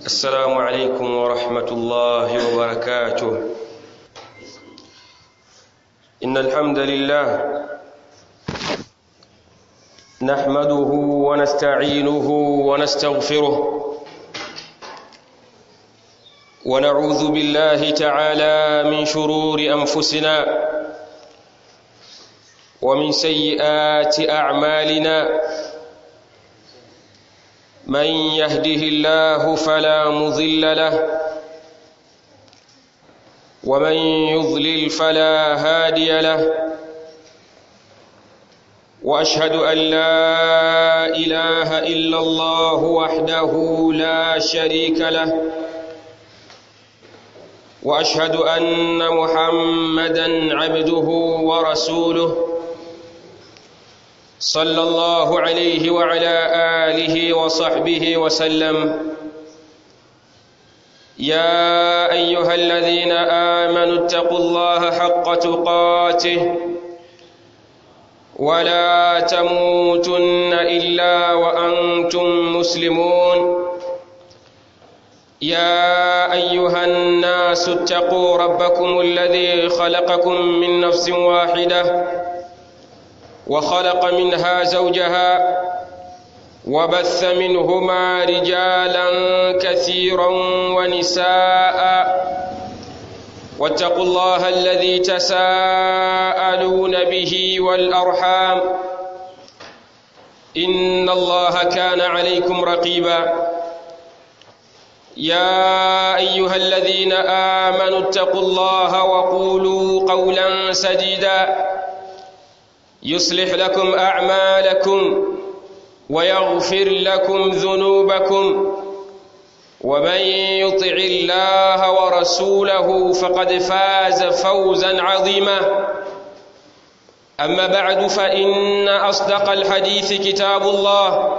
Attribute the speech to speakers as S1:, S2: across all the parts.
S1: السلام عليكم ورحمة الله وبركاته إن الحمد لله نحمده ونستعينه ونستغفره ونعوذ بالله تعالى من شرور أنفسنا ومن سيئات أعمالنا من يهده الله فلا مضل له ومن يضلل فلا هادي له واشهد ان لا اله الا الله وحده لا شريك له واشهد ان محمدا عبده ورسوله صلى الله عليه وعلى اله وصحبه وسلم يا ايها الذين امنوا اتقوا الله حق تقاته ولا تموتن الا وانتم مسلمون يا ايها الناس اتقوا ربكم الذي خلقكم من نفس واحده وخلق منها زوجها وبث منهما رجالا كثيرا ونساء واتقوا الله الذي تساءلون به والارحام ان الله كان عليكم رقيبا يا ايها الذين امنوا اتقوا الله وقولوا قولا سديدا يصلح لكم اعمالكم ويغفر لكم ذنوبكم ومن يطع الله ورسوله فقد فاز فوزا عظيما اما بعد فان اصدق الحديث كتاب الله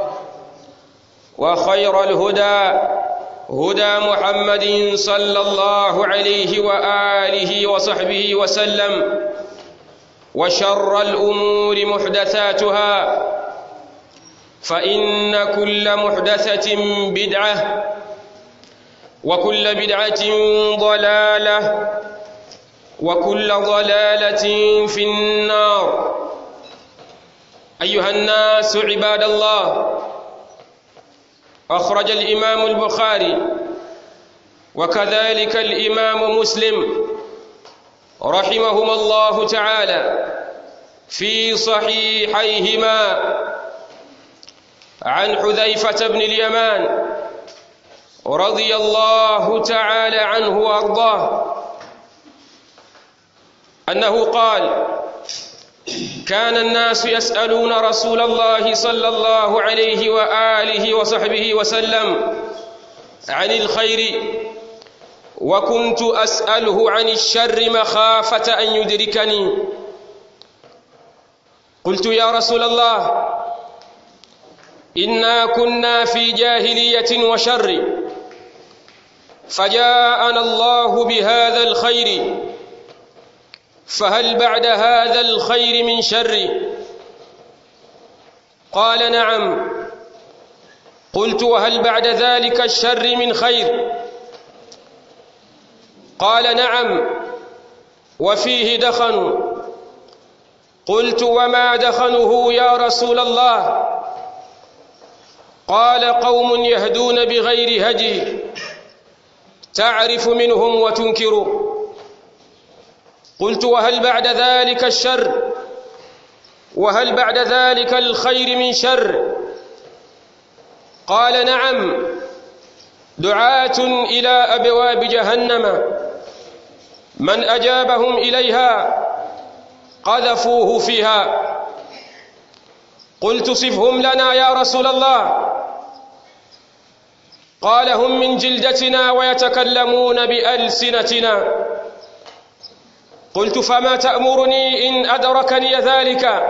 S1: وخير الهدى هدى محمد صلى الله عليه واله وصحبه وسلم وشر الامور محدثاتها فان كل محدثه بدعه وكل بدعه ضلاله وكل ضلاله في النار ايها الناس عباد الله اخرج الامام البخاري وكذلك الامام مسلم رحمهما الله تعالى في صحيحيهما عن حذيفة بن اليمان رضي الله تعالى عنه وأرضاه أنه قال كان الناس يسألون رسول الله صلى الله عليه وآله وصحبه وسلم عن الخير وكنت أسأله عن الشر مخافة أن يدركني قلت يا رسول الله إنا كنا في جاهلية وشر فجاءنا الله بهذا الخير فهل بعد هذا الخير من شر قال نعم قلت وهل بعد ذلك الشر من خير قال نعم وفيه دخن قلت وما دخنه يا رسول الله قال قوم يهدون بغير هدي تعرف منهم وتنكر قلت وهل بعد ذلك الشر وهل بعد ذلك الخير من شر قال نعم دعاة إلى أبواب جهنم من أجابهم إليها قذفوه فيها قلت صفهم لنا يا رسول الله قال هم من جلدتنا ويتكلمون بألسنتنا قلت فما تأمرني إن أدركني ذلك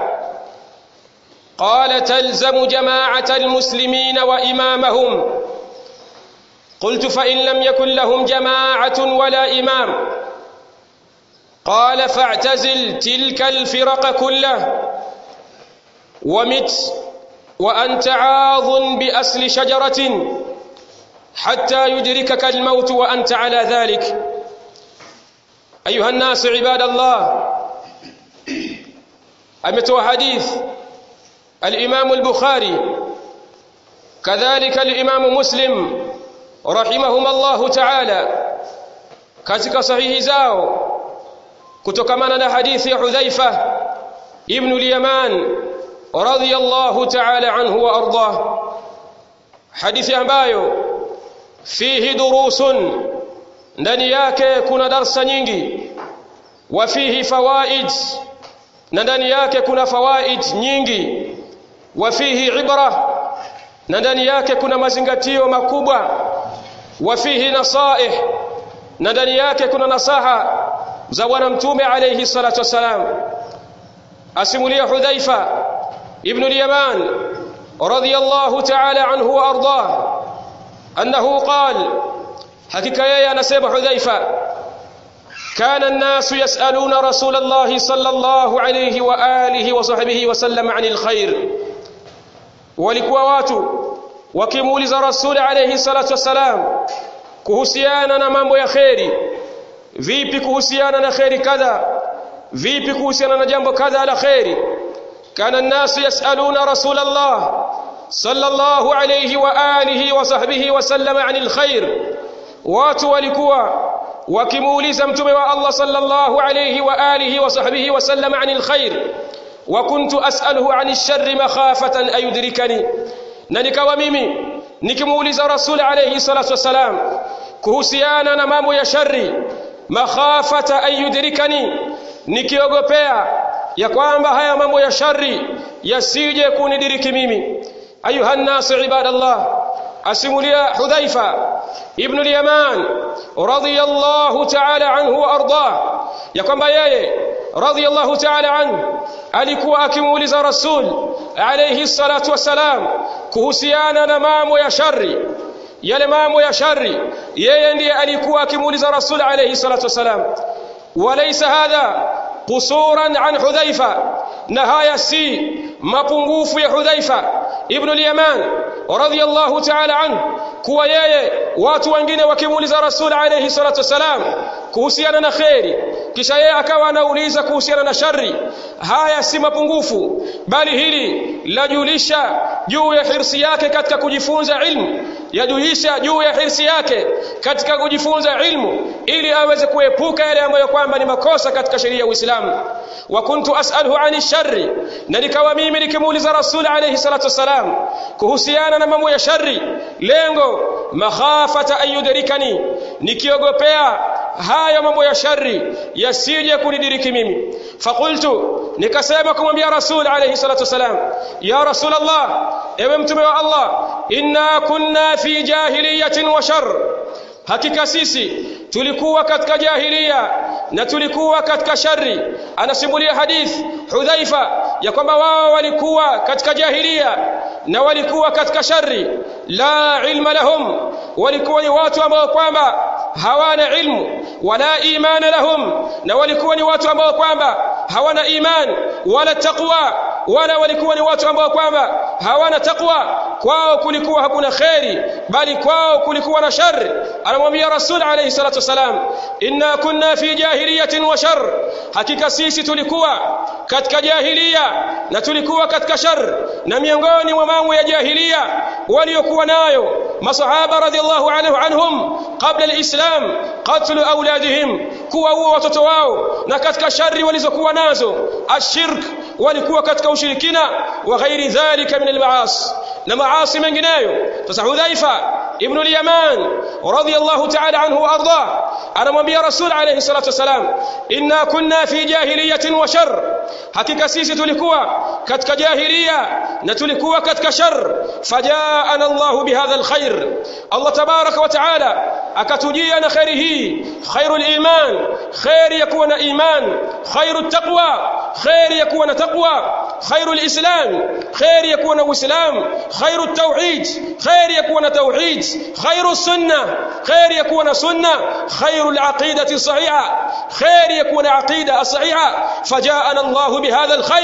S1: قال تلزم جماعة المسلمين وإمامهم قلت فإن لم يكن لهم جماعة ولا إمام قال فاعتزل تلك الفرق كله ومت وأنت عاض بأسل شجرة حتى يدركك الموت وأنت على ذلك أيها الناس عباد الله أمتوا حديث الإمام البخاري كذلك الإمام مسلم رحمهما الله تعالى katika sahihi zao kutokamana na hadithi ya Hudhaifa ibn al-Yaman radiyallahu ta'ala anhu wa ardah hadithi ambayo fihi durusun ndani yake kuna darsa nyingi wa fihi fawaid na ndani yake kuna fawaid nyingi wa fihi ibra na ndani yake kuna mazingatio makubwa wa fihi nasaih na ndani yake kuna nasaha za bwana mtume alayhi salatu wasalam asimulia hudhaifa ibn al-yaman radiyallahu ta'ala anhu wa ardah annahu qala hakika yeye anasema hudhaifa كان الناس يسألون رسول الله صلى الله عليه وآله وصحبه وسلم عن الخير walikuwa watu wakimuuliza rasuli alayhi salatu wassalam kuhusiana na mambo ya kheri vipi kuhusiana na kheri kadha vipi kuhusiana na jambo kadha la kheri kana الناس يسألون رسول الله صلى الله عليه وآله وصحبه وسلم عن الخير watu walikuwa wakimuuliza mtume wa Allah sallallahu alayhi wa alihi wa sahbihi wa sallam anil khair wa kuntu as'aluhu anil sharri makhafatan ayudrikani na nikawa mimi nikimuuliza rasul alayhi salatu wasalam kuhusiana na mambo ya shari makhafata ayudrikani nikiogopea ya kwamba haya mambo ya shari yasije kunidiriki mimi ayuha nnasu ibadallah asimulia hudhaifa ibn al-yaman radiyallahu ta'ala anhu wa ardah ya kwamba yeye radiyallahu ta'ala anhu alikuwa akimuuliza rasul alayhi salatu wasalam kuhusiana na mambo ya shari yale mambo ya shari yeye ndiye alikuwa akimuuliza rasul alayhi salatu wasalam walaysa hadha qusuran an hudhaifa na haya si mapungufu ya hudhaifa ibn al-yaman radiyallahu ta'ala anhu kuwa yeye watu wengine wakimuuliza rasul alayhi salatu wasalam kuhusiana na kheri kisha yeye akawa anauliza kuhusiana na shari haya si mapungufu bali hili lajulisha juu ya hirsi yake katika kujifunza ilmu yajulisha juu ya hirsi yake katika kujifunza ilmu ili aweze kuepuka yale ambayo kwamba ni makosa katika sheria ya Uislamu wa kuntu as'aluhu ani sharri na nikawa mimi nikimuuliza rasul alayhi salatu wasalam kuhusiana na mambo ya shari lengo makhafata ayudrikani nikiogopea haya mambo ya shari yasije kunidiriki mimi fakultu nikasema kumwambia rasul alayhi salatu wasalam ya rasul allah ewe mtume wa allah inna kunna fi jahiliyatin wa shar hakika sisi tulikuwa katika jahiliya na tulikuwa katika shari anasimulia hadith hudhaifa ya kwamba wao walikuwa katika jahiliya na walikuwa katika shari la ilma lahum walikuwa ni watu ambao kwamba hawana ilmu wala imana lahum na walikuwa ni watu ambao kwamba hawana iman wala taqwa wala walikuwa ni watu ambao kwamba hawana taqwa kwao kulikuwa hakuna kheri bali kwao kulikuwa na shari anamwambia rasul alayhi salatu wasalam inna kunna fi jahiliyatin wa shar hakika sisi tulikuwa katika jahiliya na tulikuwa katika shar na miongoni mwa mambo ya jahiliya waliokuwa nayo masahaba radhiallahu anhu anhum qabla alislam qatlu auladihim kuwaua watoto wao na katika shari walizokuwa nazo ashirk walikuwa katika ushirikina wa ghairi dhalika min almaasi na maasi mengineyo sasa hudhaifa ibn al-yaman radiyallahu ta'ala anhu wa arda anamwambia rasul alayhi salatu wasalam inna kunna fi jahiliyatin wa shar hakika sisi tulikuwa katika jahiliya na tulikuwa katika shar fajaana Allah bihadha alkhair Allah tabaraka wa ta'ala akatujia na khairi hii khairul iman khair yakuwa na iman khairut taqwa khair yakuwa na taqwa khairul islam khair yakuwa na uislam khairut tauhid khair yakuwa na tauhid khairus sunnah khair yakuwa na sunnah khairul aqidati sahiha khair yakuwa na aqida sahiha fajaana Allah bihadha alkhair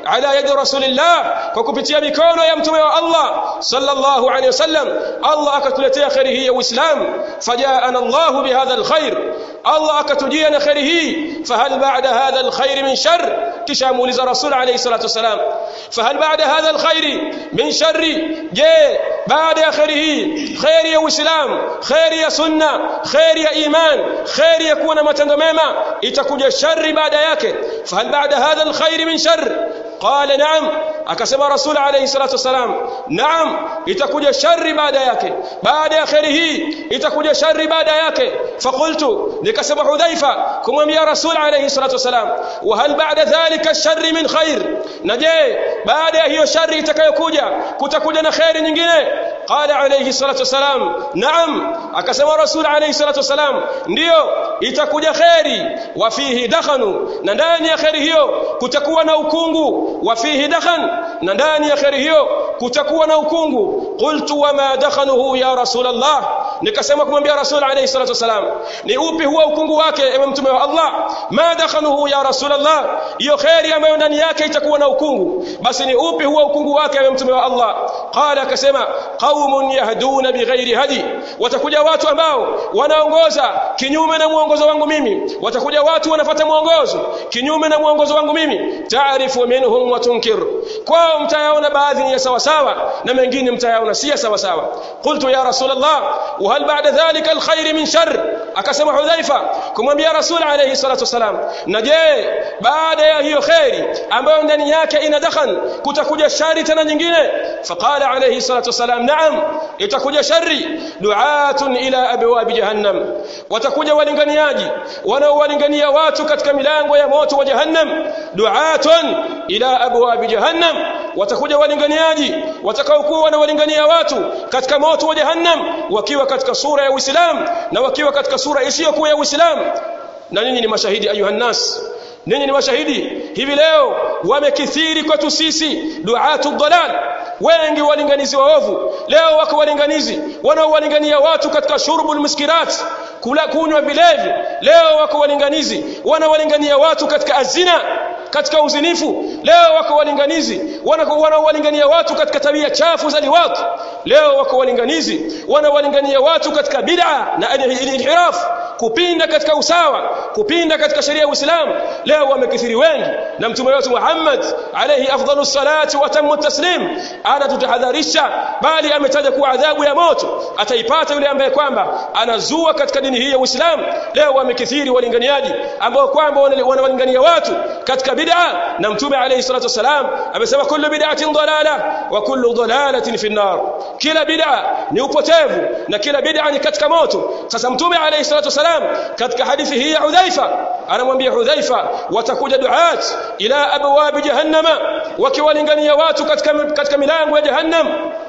S1: ala yadi rasulillah kwa kupitia mikono ya mtume wa Allah sallallahu alayhi wasallam Allah akatuletea khairi hii ya Uislamu fajaana Allah bihadha alkhair Allah akatujia na khairi hii fahal ba'da hadha alkhair min shar kisha muuliza rasul alayhi salatu wasalam fahal ba'da hadha alkhair min sharri je baada ya khairi hii khairi ya Uislamu khairi ya sunna khairi ya iman khairi ya kuwa na matendo mema itakuja shari baada yake fahal ba'da hadha alkhair min shar qala na'am akasema rasul alayhi salatu wasalam naam itakuja shari baada yake baada ya khairi hii itakuja shari baada yake faqultu nikasema hudhaifa kumwambia rasul alayhi salatu wasalam wa hal ba'da dhalika sharri min khair na je baada ya hiyo shari itakayokuja kutakuja na khairi nyingine qala alayhi salatu wasalam naam akasema rasul alayhi salatu wasalam ndio itakuja khairi wa fihi dakhanu na ndani ya khairi hiyo kutakuwa na ukungu wa fihi dakhan na ndani ya khairi hiyo kutakuwa na ukungu qultu wama dakhanuhu ya rasul allah nikasema kumwambia rasul alayhi salatu wasalam ni upi huwa ukungu wake ewe mtume wa allah ma dakhanuhu ya rasul allah hiyo khairi ambayo ndani yake itakuwa na ukungu basi ni upi huwa ukungu wake ewe mtume wa allah qala akasema qaumun yahduna bighairi hadi watakuja watu ambao wanaongoza kinyume na mwongozo wangu mimi watakuja watu wanafuata mwongozo kinyume na mwongozo wangu mimi taarifu minhum wa tunkir kwao mtayaona baadhi ya sawa sawa na mengine mtayaona si sawa sawa qultu ya rasulullah wa hal ba'da dhalika alkhair min shar akasema hudhaifa kumwambia rasul alayhi salatu wasalam na je baada ya hiyo khairi ambayo ndani yake ina dakhan kutakuja shari tena nyingine faqala alayhi salatu wasalam na'am itakuja shari du'atun ila abwab jahannam watakuja walinganiaji wanaowalingania watu katika milango ya moto wa jahannam du'atun ila abwab jahannam watakuja walinganiaji watakaokuwa wanawalingania watu katika moto wa jahannam wakiwa katika sura ya Uislamu na wakiwa katika sura isiyokuwa ya Uislamu na ninyi ni mashahidi ayuhan nas ninyi ni mashahidi hivi leo wamekithiri kwetu sisi duatu dhalal wengi walinganizi waovu leo wako walinganizi wanaowalingania watu katika shurbul muskirat kula kunywa vilevi leo wako walinganizi wanawalingania watu katika azina katika uzinifu leo wako walinganizi wanaowalingania watu katika tabia chafu za liwat leo wako walinganizi wanawalingania watu katika bid'a na inhiraf kupinda katika usawa kupinda katika sheria ya Uislamu leo wamekithiri wengi na mtume wetu Muhammad alayhi afdalus salati wa tamu taslim anatutahadharisha bali ametaja kuwa adhabu ya moto ataipata yule ambaye kwamba anazua katika dini hii ya Uislamu leo wamekithiri walinganiaji ambao kwamba wanawalingania watu katika bid'a na mtume alayhi salatu wasalam amesema kullu bid'atin dalala wa kullu dalalatin fi nar kila bid'a ni upotevu na kila bid'a ni katika moto sasa mtume alayhi salatu wasalam katika hadithi hii ya Hudhaifa anamwambia Hudhaifa watakuja duat ila abwab jahannama wakiwalingania watu katika katika milango ya jahannam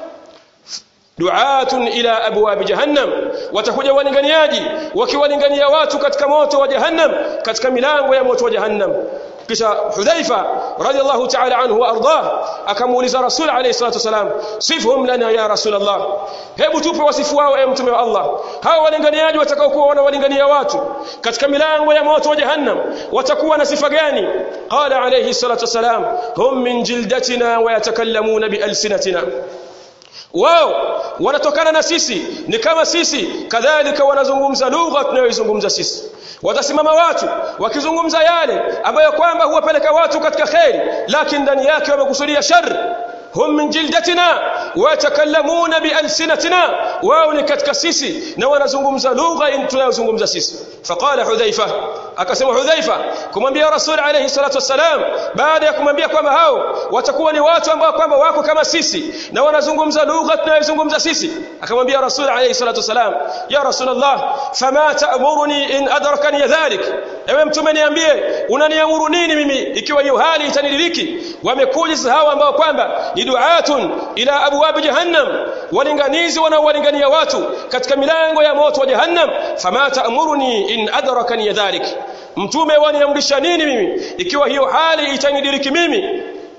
S1: duatun ila abwab jahannam watakuja walinganiaji wakiwalingania watu katika moto wa jahannam katika milango ya moto wa jahannam kisha Hudhaifa radhiallahu ta'ala anhu wa ardah akamuuliza Rasul alayhi salatu wasalam sifhum lana ya Rasulullah hebu tupe wasifu wao ewe mtume wa Allah hao walinganiaji watakaokuwa wanawalingania watu katika milango ya moto wa jahannam watakuwa na sifa gani qala alayhi salatu wasalam hum min jildatina wa yatakallamuna bi alsinatina wao wanatokana na sisi ni kama sisi kadhalika wanazungumza lugha tunayoizungumza sisi watasimama watu wakizungumza yale ambayo kwamba huwapeleka watu katika kheri lakini ndani yake wamekusudia shari hum min jildatina watakallamuna bialsinatina wao ni katika sisi na wanazungumza lugha tunayozungumza sisi faqala hudhaifa akasema hudhaifa kumwambia rasul alayhi salatu wassalam baada ya kumwambia kwamba hao watakuwa ni watu ambao kwamba wako kama sisi na wanazungumza lugha tunayozungumza sisi akamwambia rasul alayhi salatu wassalam ya rasulullah fama ta'muruni in adrakani dhalik ewe mtume niambie unaniamuru nini mimi ikiwa hiyo hali itanidiriki wamekuja hawa ambao kwamba ni duatun ila abwab jahannam walinganizi wanaowalingania watu katika milango ya moto wa jahannam fama ta'muruni in adrakani dhalik mtume waniamrisha nini mimi ikiwa hiyo hali itanidiriki mimi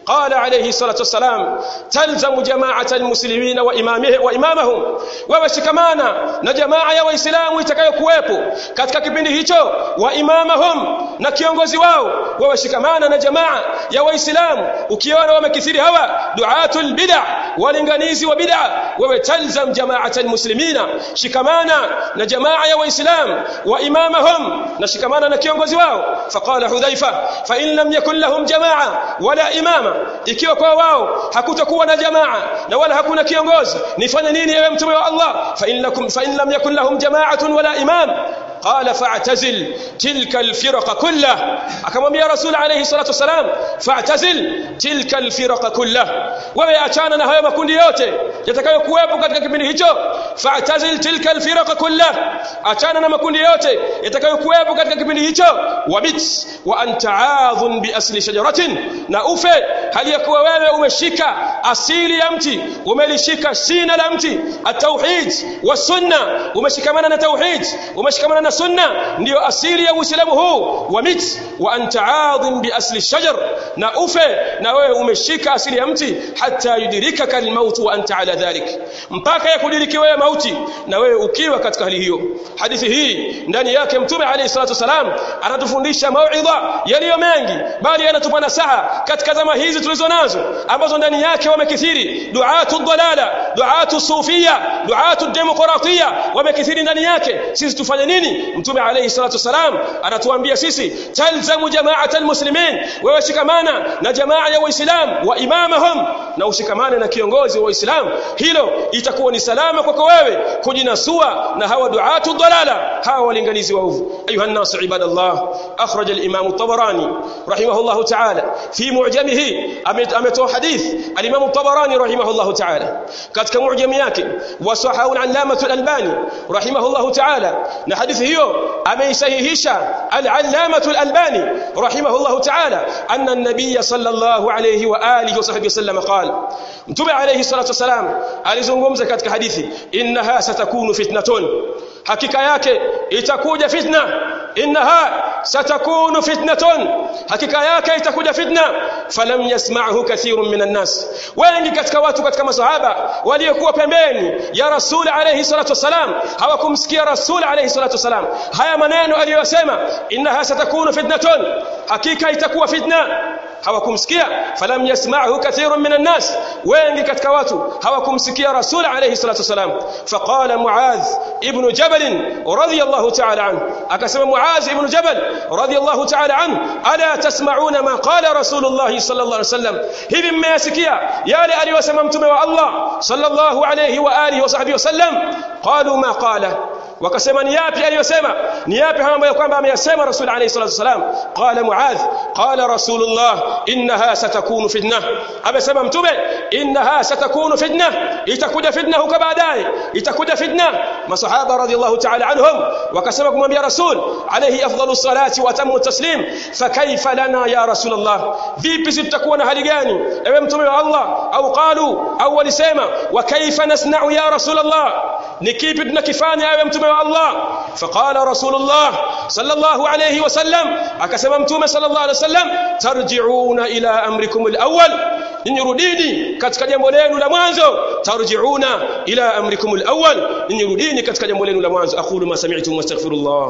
S1: قال عليه الصلاة والسلام تلزم جماعة المسلمين وإمامه وإمامهم ووشكمانا نجماعة يا وإسلام itakayokuwepo katika kipindi hicho wa imamahum na kiongozi wao wawashikamana na jamaa ya waislamu ukiona wamekithiri hawa duatul bid'a walinganizi wa bid'a wewe talzam jama'at almuslimina shikamana na jamaa ya waislamu wa imamahum na shikamana na kiongozi wao faqala hudhaifa fa in lam yakun lahum jamaa wala imama ikiwa kwa wao hakutakuwa na jamaa na wala hakuna kiongozi nifanye nini ewe mtume wa Allah fa in lakum fa in lam yakun lahum jama'atun wala imam قال فاعتزل تلك الفرق كلها akamwambia rasul alayhi salatu wasalam fa'tazil tilka alfiraq kullah wewe achana na hayo makundi yote yatakayokuwepo katika kipindi hicho fa'tazil tilka alfiraq kullah achana na makundi yote yatakayokuwepo katika kipindi hicho wabit wa anta aadhun bi asli shajaratin na ufe hali ya kuwa wewe umeshika asili ya mti umelishika shina la mti at-tauhid wa sunna umeshikamana na tauhid umeshikamana na sunna ndio asili ya uislamu huu wa mit wa anta aadhim bi asli shajar na ufe na wewe umeshika asili ya mti hata yudirikaka almaut wa anta ala dhalik mpaka yakudiriki wewe mauti na wewe ukiwa katika hali hiyo hadithi hii ndani yake mtume alayhi salatu wasalam anatufundisha mauidha yaliyo mengi bali anatupa nasaha katika zama hizi tulizo nazo ambazo ndani yake wamekithiri duatu dalala duatu sufia duatu demokratia wamekithiri ndani yake sisi tufanye nini mtume alayhi salatu wasalam anatuambia sisi talzamu jama'at almuslimin wewe shikamana na jamaa ya waislamu wa imamahum na ushikamane na kiongozi wa waislamu hilo itakuwa ni salama kwako wewe kujinasua na hawa duatu dalala hawa walinganizi waovu ayuha الناس عباد الله اخرج الامام الطبراني رحمه الله تعالى في معجمه امته حديث الامام الطبراني رحمه الله تعالى katika mu'jam yake wasahahu al-allamah al-albani rahimahullah ta'ala na hadithi hiyo ameisahihisha al-allamah al-albani rahimahullah ta'ala anna an-nabiy sallallahu alayhi wa alihi wa sahbihi wasallam qala mtume alayhi salatu wasalam alizungumza katika hadithi innaha satakunu fitnatun hakika yake itakuja fitna innaha satakunu fitnatun hakika yake itakuja fitna falam yasma'hu kathirun minan nas wengi katika watu katika masahaba waliokuwa pembeni ya rasul alayhi salatu wasalam hawakumsikia rasul alayhi salatu wasalam haya maneno aliyosema innaha satakunu fitnatun hakika itakuwa fitna hawakumsikia falam yasma'hu kathirun minan nas wengi katika watu hawakumsikia rasul alayhi salatu wasalam faqala muadh ibn jabal radiyallahu ta'ala anhu akasema muadh ibn jabal radiyallahu ta'ala anhu ala tasma'una ma qala rasulullah sallallahu alayhi wasallam hivi mmeyasikia yale aliyosema mtume wa Allah sallallahu alayhi wa alihi wa sahbihi wasallam qalu ma qala wakasema ni yapi aliyosema ni yapi hayo ambayo kwamba ameyasema rasul alayhi salatu wasalam qala muadh qala rasulullah innaha satakunu fitna amesema mtume innaha satakunu fitna itakuja fitna huko baadaye itakuja fitna masahaba radhiallahu ta'ala anhum wakasema kumwambia rasul alayhi afdalu salati wa tamu taslim fakaifa lana ya rasulullah vipi sitakuwa na hali gani ewe mtume wa Allah au qalu au walisema wa kaifa nasna'u ya rasulullah ni kipi tunakifanya ewe mtume wa Allah faqala rasulullah sallallahu alayhi wasallam akasema mtume sallallahu alayhi wasallam tarji'una ila amrikum alawwal ninyi rudini katika jambo lenu la mwanzo tarji'una ila amrikum alawwal ninyi rudini katika jambo lenu la mwanzo aqulu ma sami'tum wastaghfirullah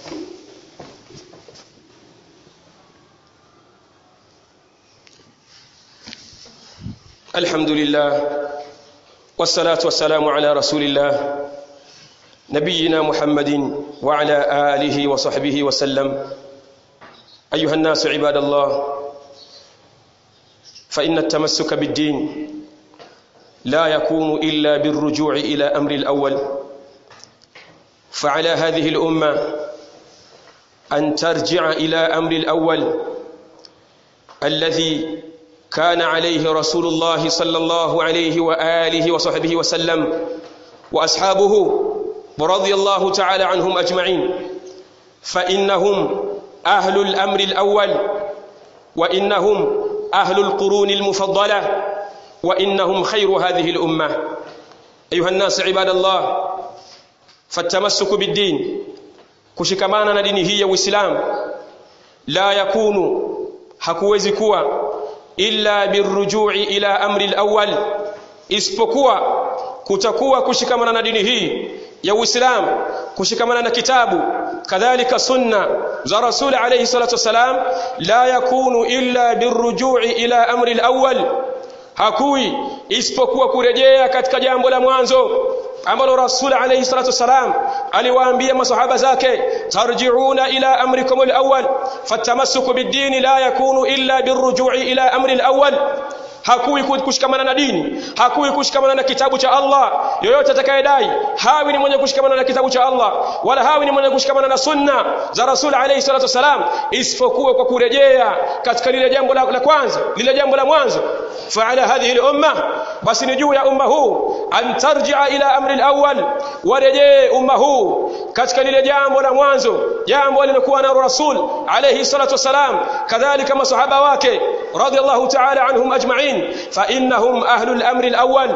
S1: الحمد لله والصلاة والسلام على رسول الله نبينا محمد وعلى آله وصحبه وسلم أيها الناس عباد الله فإن التمسك بالدين لا يكون إلا بالرجوع إلى أمر الأول فعلى هذه الأمة أن ترجع إلى أمر الأول الذي كان عليه رسول الله صلى الله عليه وآله وصحبه وسلم وأصحابه ورضي الله تعالى عنهم أجمعين فإنهم أهل الأمر الأول وإنهم أهل القرون المفضلة وإنهم خير هذه الأمة أيها الناس عباد الله فالتمسك بالدين kushikamana na dini hii ya Uislamu la yakunu hakuwezi kuwa illa birruju'i ila amri al-awwal isipokuwa kutakuwa kushikamana na dini hii ya Uislamu kushikamana na kitabu kadhalika sunna za Rasul alayhi salatu wasalam la yakunu illa birruju'i ila amri al-awwal hakui isipokuwa kurejea katika jambo la mwanzo ambalo Rasul alayhi salatu wasalam aliwaambia masahaba zake tarji'una ila amrikum al-awwal fatamassuku bid-din la yakunu illa birruju'i ila amri al-awwal hakui kushikamana na dini hakui kushikamana na kitabu cha Allah yoyote atakayedai hawi ni mwenye kushikamana na kitabu cha Allah wala hawi ni mwenye kushikamana na sunna za Rasul alayhi salatu wasalam isipokuwa kwa kurejea katika lile jambo la, la kwanza lile jambo la mwanzo فعلى هذه الأمة بس نجو يا أمه أن ترجع إلى أمر الأول ورجي أمه katika lile jambo la mwanzo jambo lilokuwa na rasul alayhi salatu wasalam kadhalika masahaba wake radiyallahu ta'ala anhum ajma'in fa innahum ahlul amri alawwal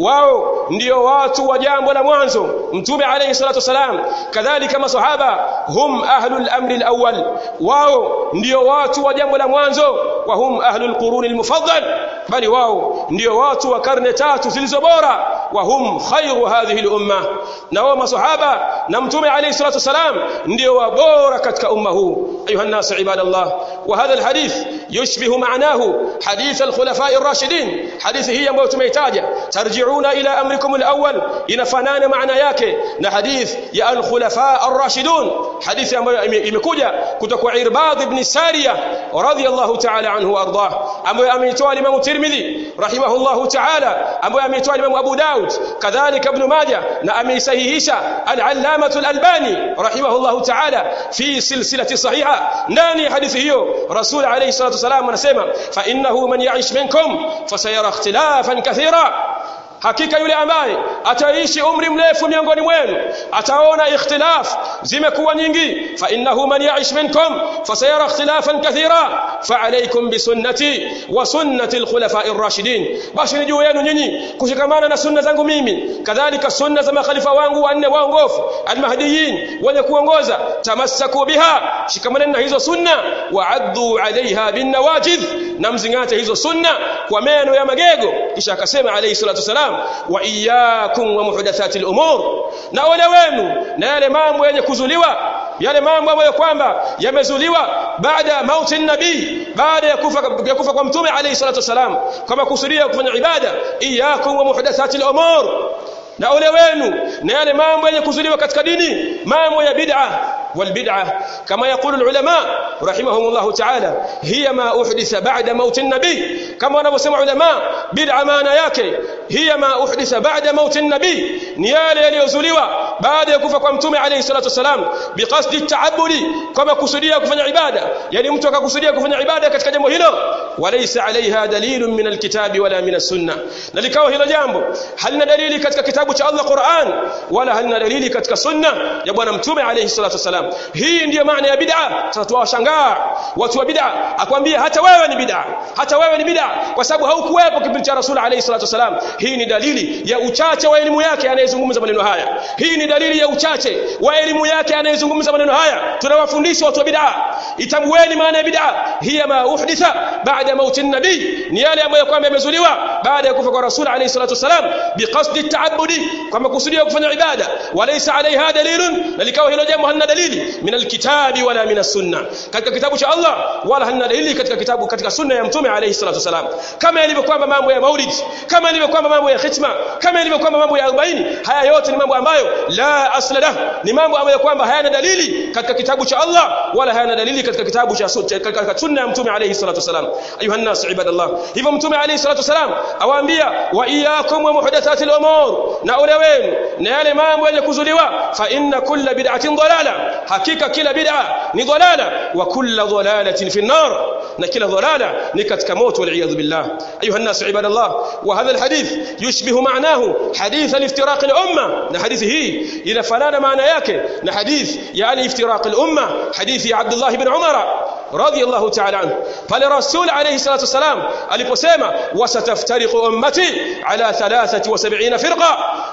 S1: wao ndio watu wa jambo la mwanzo mtume alayhi salatu wasalam kadhalika masahaba hum ahlul amri alawwal wao ndio watu wa jambo la mwanzo wa hum ahlul quruni almufaddal bali wao ndio watu wa karne tatu zilizo bora wa hum khairu hadhihi al-umma na wao masahaba na mtume alayhi salatu wasalam ndio wabora katika umma huu ayuha nas ibadallah wa hadha alhadith yushbihu ma'nahu hadith alkhulafa'i ar-rashidin hadithi hii ambayo tumeitaja tarji'una ila amrikum al-awwal inafanana maana yake na hadith ya al-khulafa' ar-rashidun hadithi ambayo imekuja kutoka kwa Irbad ibn Sariya radiyallahu ta'ala anhu ardah ambayo ameitoa Imam Tirmidhi rahimahullahu ta'ala ambayo ameitoa Imam Abu Daud kadhalika Ibn Majah na ameisahihisha al-Allamah al-Albani rahimahullahu ta'ala fi silsilati sahiha ndani hadithi hiyo Rasul alayhi salatu wasalam anasema fa innahu man ya'ish minkum fasayara ikhtilafan kathira hakika yule ambaye ataishi umri mrefu miongoni mwenu ataona ikhtilaf zimekuwa nyingi fa innahu man ya'ish minkum fasayara ikhtilafan kathira fa alaykum bi sunnati wa sunnati al-khulafa'i ar-rashidin basi ni juu yenu nyinyi kushikamana na sunna zangu mimi kadhalika sunna za makhalifa wangu wanne waongofu al-mahdiyin wenye kuongoza tamassaku biha shikamaneni na hizo sunna wa'addu 'alayha bin nawajidh na mzingate hizo sunna kwa meno ya magego kisha akasema alayhi salatu wasalam wa iyyakum wa muhdathati al-umur na ole wenu na yale mambo yenye kuzuliwa yale mambo ambayo kwamba yamezuliwa baada mauti nabii baada ya kufa ya kufa kwa mtume alayhi salatu wasalam kama kusudia kufanya ibada iyyakum wa muhdathati al-umur na ole wenu na yale mambo yenye kuzuliwa katika dini mambo ya bid'a والبدعة كما يقول العلماء رحمهم الله تعالى هي ما أحدث بعد موت النبي كما نبسم علماء بدعة ما نياك هي ما أحدث بعد موت النبي نيال يليزوليوا بعد يكوفا كمتومي عليه الصلاة والسلام بقصد التعبد كما كسوديا كفن عبادة يعني mtu akakusudia kufanya ibada katika jambo hilo walaysa alaiha dalilun min alkitabi wala min as-sunnah na likawa hilo jambo halina dalili katika kitabu cha Allah Qur'an wala halina dalili katika sunna ya bwana mtume alayhi salatu wasalam hii ndiyo maana ya bid'a sasa tuwashangaa watu wa bid'a akwambia hata wewe ni bid'a hata wewe ni bid'a kwa sababu haukuwepo kipindi cha rasul alayhi salatu wasalam hii ni dalili ya uchache wa elimu yake anayezungumza maneno haya hii ni dalili ya uchache wa elimu yake anayezungumza maneno haya tunawafundisha watu wa bid'a itambueni maana ya bid'a hiya ma uhditha baada mauti nabii ni yale ambayo kwamba yamezuliwa baada ya kufa kwa rasul alayhi salatu wasalam biqasdi at-ta'abbudi kwa makusudi ya kufanya ibada walaysa alaiha dalilun na likawa hilo jambo halina dalili min alkitabi wala min as-sunna katika kitabu cha Allah wala halina dalili katika kitabu katika sunna ya mtume alayhi salatu wasalam kama ilivyo kwamba mambo ya maulid kama ilivyo kwamba mambo ya khitma kama ilivyo kwamba mambo ya 40 haya yote ni mambo ambayo la asla lah ni mambo ambayo kwamba hayana dalili katika kitabu cha Allah wala hayana dalili katika kitabu cha katika sunna ya mtume alayhi salatu wasalam ayuha nas ibadallah hivyo mtume alayhi salatu wasalam awaambia wa iyyakum wa muhdathatil umur na ole wenu na yale mambo yenye kuzuliwa fa inna kulla bid'atin dalala hakika kila bid'a ni dalala wa kulla dalalatin fi an-nar na kila dalala ni katika moto wal iyad billah ayuha nas ibadallah wa hadha alhadith yushbihu ma'nahu hadith al-iftiraq al-umma na hadithi hii inafanana maana yake na hadith yani iftiraq al-umma hadithi ya Abdullah ibn Umar radiyallahu ta'ala anhu pale rasul alayhi salatu wasalam aliposema wasataftariqu ummati ala 73 firqa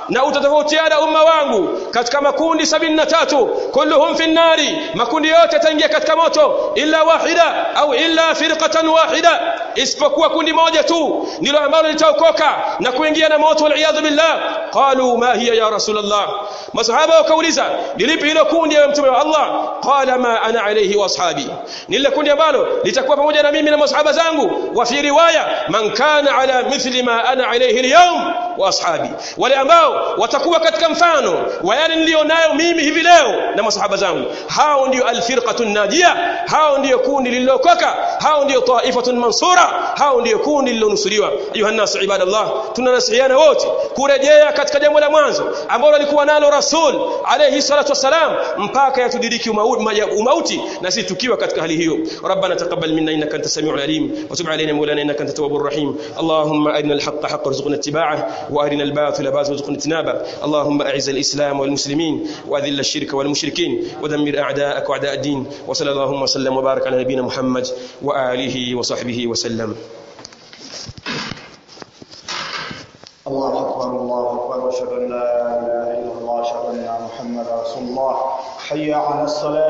S1: na utatofautiana umma wangu katika makundi sabini na tatu kulluhum fi nnari makundi yote yataingia katika moto illa wahida au illa firqatan wahida isipokuwa kundi moja tu ndilo ambalo litaokoka na kuingia na moto waliyadhu billah qalu ma hiya ya rasulullah masahaba wakauliza ni lipi hilo kundi ya mtume wa Allah qala ma ana alayhi wa ashabi ni lile kundi ambalo litakuwa pamoja na mimi na masahaba zangu wa fi riwaya man kana ala mithli ma ana alayhi alyawm wa ashabi wale ambao watakuwa katika mfano wa yale nilionayo mimi hivi leo na masahaba zangu hao ndio alfirqatun najia hao ndio kundi lililokoka hao ndio taifatun mansura hao ndio kundi lililonusuriwa ayuha nas ibadallah tunanasihiana wote kurejea katika jambo la mwanzo ambalo alikuwa nalo rasul alayhi salatu wasalam mpaka yatudiriki umauti na sisi tukiwa katika hali hiyo rabbana taqabbal minna innaka antas samiul alim wa tub alayna mawlana innaka antat tawwabur rahim allahumma arina alhaqqa haqqan warzuqna ittiba'ah wa arina albatila batilan warzuqna ijtinabah اللهم أعز الإسلام والمسلمين وأذل الشرك والمشركين ودمر أعداءك وأعداء الدين وصلى اللهم وسلم وبارك على نبينا محمد وآله وصحبه وسلم
S2: الله أكبر الله أكبر أشهد أن لا إله إلا الله أشهد أن محمدا رسول الله حي على الصلاة